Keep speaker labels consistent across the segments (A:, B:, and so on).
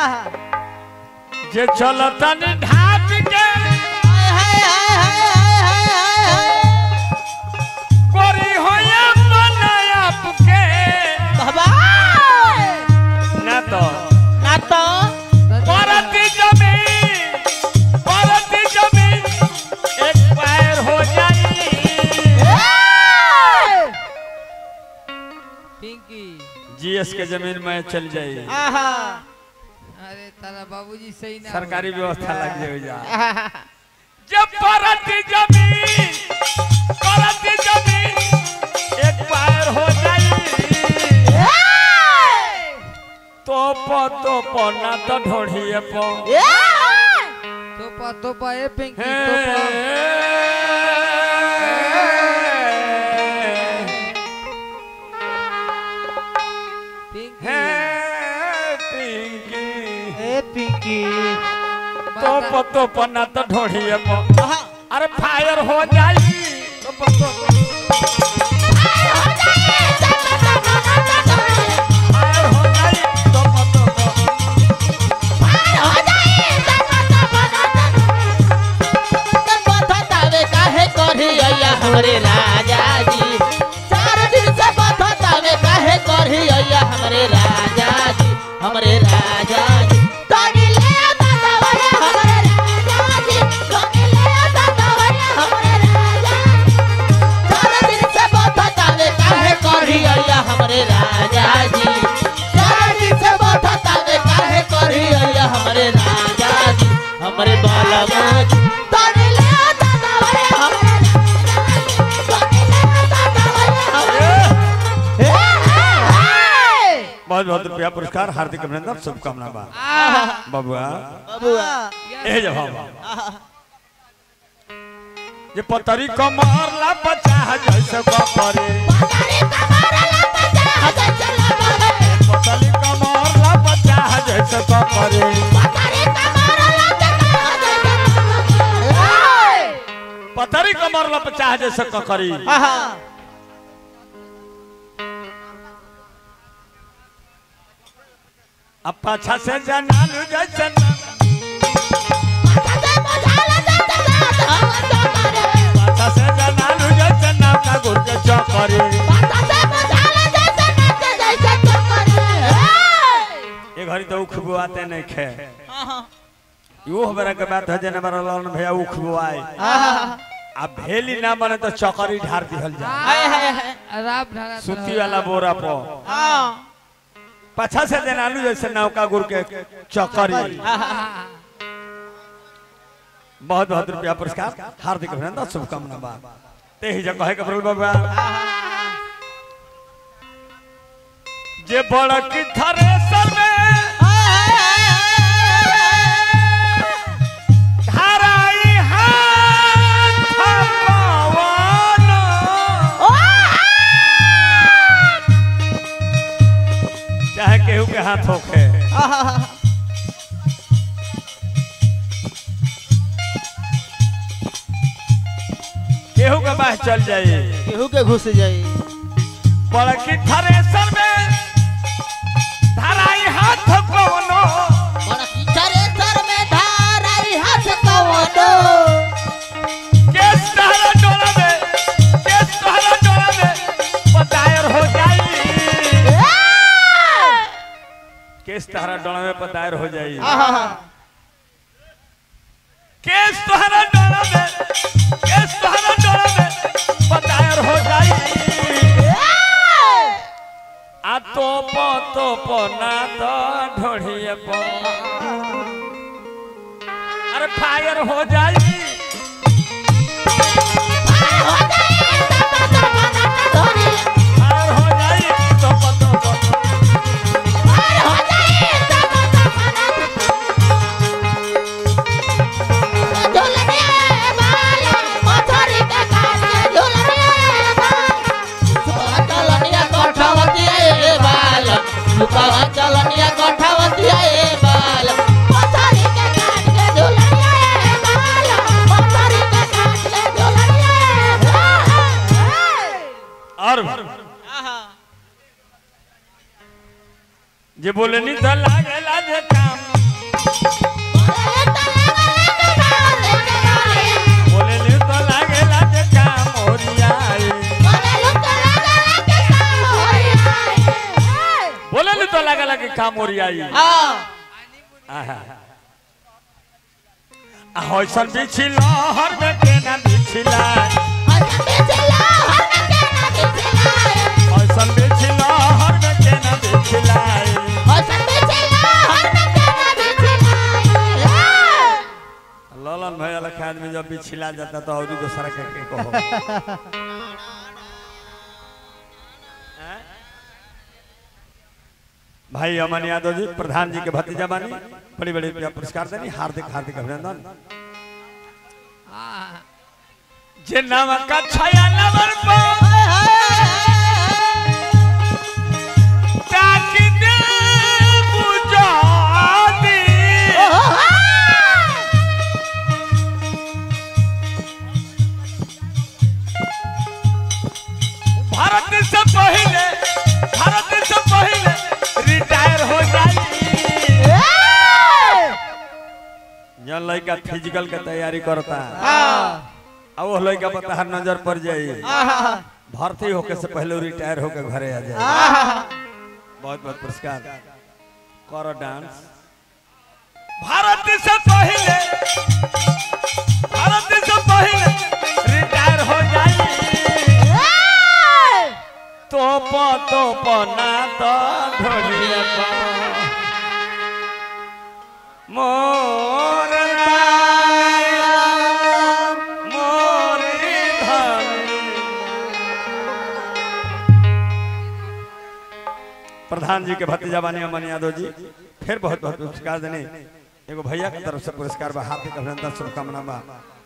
A: जे चलतन ढाट के कोरी होया बनायप के ना तो परती जमीन परती जमीन एक पैर हो जाई
B: पिंकी
A: जीएस के जमीन में चल जाई
B: अरे तारा बाबूजी सही ना
A: सरकारी व्यवस्था लग जाए जा जब परती जमीन परती जमीन एक पैर हो जाई तो प तो प ना तो ढोढ़िए प
B: तोपा तोपा ए पिंकी
A: हे
B: तोपा पिंकी
A: हे पिंकी तो
B: माता-
A: प तो प ना तो ढोढ़िए प अरे फायर हो जाई तो प तो फायर हो जाई तो प तो प
C: हमरे राजा जी चार दिन से बतावे काहे करही अइया हमरे राजा जी हमरे राजा जी तनी ले आता दवरे हमरे राजा जी तनी ले आता दवरे हमरे राजा जी चार दिन से बतावे काहे करही अइया हमरे राजा जी चार दिन से बतावे काहे करही अइया हमरे राजा जी हमरे बालमा जी तनी ले आता दवरे हमरे राजा जी तनी ले आता दवरे हमरे
A: बहुत बहुत रुपया पुरस्कार हार्दिक अभिनंदन शुभकामना बा बबुआ ए जब ये पतरी कमर ला बचा जैसे बकरे पतरी कमर ला बचा जैसे बकरे पतरी कमर ला बचा जैसे ककरी अब पाछा से जनालू जैसे ना- पाछा से जनालू जैसे ना का गुर के चौकरी ये घड़ी तो खुबू आते नहीं खे यो हमारा के बात है जने हमारा लाल भैया उ खुबुआए अब भेली ना बने तो चौकरी ढार दिहल जा
B: राब ढाला
A: सुती वाला बोरा पर पाछा से जनालू जैसे नौका गुर के चौकरी बहुत बहुत रुपया पुरस्कार हार्दिक अभिनंदन शुभकामना बा ते ही जगह के प्रभु बाबा जे बड़ा की थरेसर में धराई हाथ पवन चाहे केहू के हाथ होखे केहू के बाह चल जाई
C: केहू के घुस जाई
A: बड़की थरेसर में धराई हाथ कवनो
C: बड़ा कीचड़े सर में धाराई हाथ कवनो
A: केस तहरा डोला में केस तहरा डोला में पदायर हो जाई केस तहरा डोला में पदायर हो जाई केस तहरा डोला में केस तहरा डोला में पदायर हो जाई आ तो प तो प ना तो ढोढ़िए प अरे फायर हो जाई फायर हो जाई तो प तो प
C: चलनिया कठावतिया ए बाल पथरी के काट के झुलनिया ए बाल पथरी के काट के झुलनिया ए
A: और जे बोले नी तो लागेला जे काम काम ओरियाई
C: हाँ
A: आहा। आ होइसन बिछिल हर में केना बिछिला होइसन बिछिल हर में केना बिछिला ललन भैया लखा आदमी जब बिछिला जाता तो और दूसरा के के कहो भाई अमन यादव जी प्रधान जी के भतीजा बानी बड़ी बड़ी पुरस्कार देनी हार्दिक हार्दिक अभिनंदन
B: हाँ
A: जे नाम का छाया नवर पर ताकि दे बुझादी भारत से पहले भारत से पहले रिटायर हो जाई जन लड़का फिजिकल के तैयारी करता अब वो लड़का पर तहार नजर पड़ जाई भर्ती होके से पहले रिटायर होके घरे आ जाए बहुत बहुत पुरस्कार करो डांस भारत से पहले भारत से पहले रिटायर हो जाई तोप तोप ना तो ढोलिया पा मोर राय, मोर धनी। प्रधान जी के भतीजा बानी अमन यादव जी फिर बहुत बहुत पुरस्कार देने एगो भैया के तरफ से पुरस्कार बा हार्दिक अभिनंदन शुभकामना बा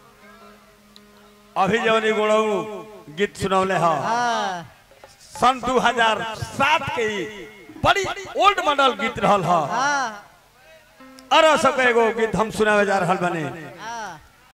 A: अभी जौन गुणऊ गीत सुनौले ह सन 2007 के ई बड़ी ओल्ड मॉडल गीत रहल ह अरे सब एगो गीत हम सुनावे जा रहल बने